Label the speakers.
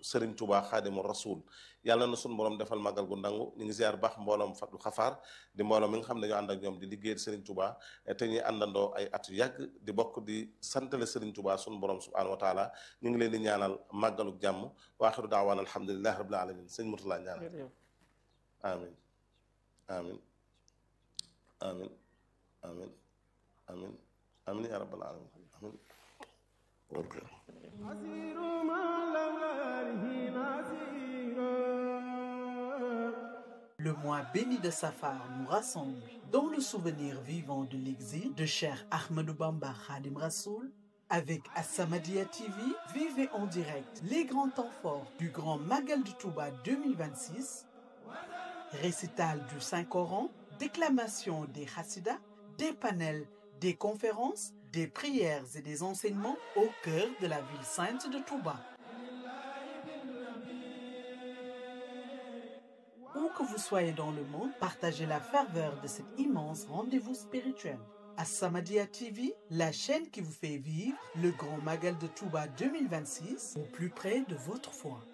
Speaker 1: Serigne Touba Xaadimu Rasul yàlla na suñu borom defal màggal gu nangu ñu ngi ziar baax mbooloom Fatu Xafaar di mbooloom mi nga xam ne dañoo ànd ak ñoom di liggéeyal Serigne Touba te ñuy àndandoo ay at yu yàgg di bokk di santale Serigne Touba suñu borom subhanahu wa taala ñu ngi leen di ñaanal màggalu jàmm wa axiru daawaan alhamdulilahi rabbil alamin sëñ Murtala ñaanal amin amin amin amin amin amin ya rabbal alamin amin ok
Speaker 2: Le mois béni de Safar nous rassemble dans le souvenir vivant de l'exil de cher Ahmadou Bamba Khadim Rassoul. Avec Assamadia TV, vivez en direct les grands temps forts du Grand Magal de Touba 2026, récital du Saint-Coran, déclamation des Hassidas, des panels, des conférences, des prières et des enseignements au cœur de la ville sainte de Touba. Où que vous soyez dans le monde, partagez la ferveur de cet immense rendez-vous spirituel. As-Samadiyya TV, la chaîne qui vous fait vivre le grand Magal de Touba 2026 au plus près de votre foi.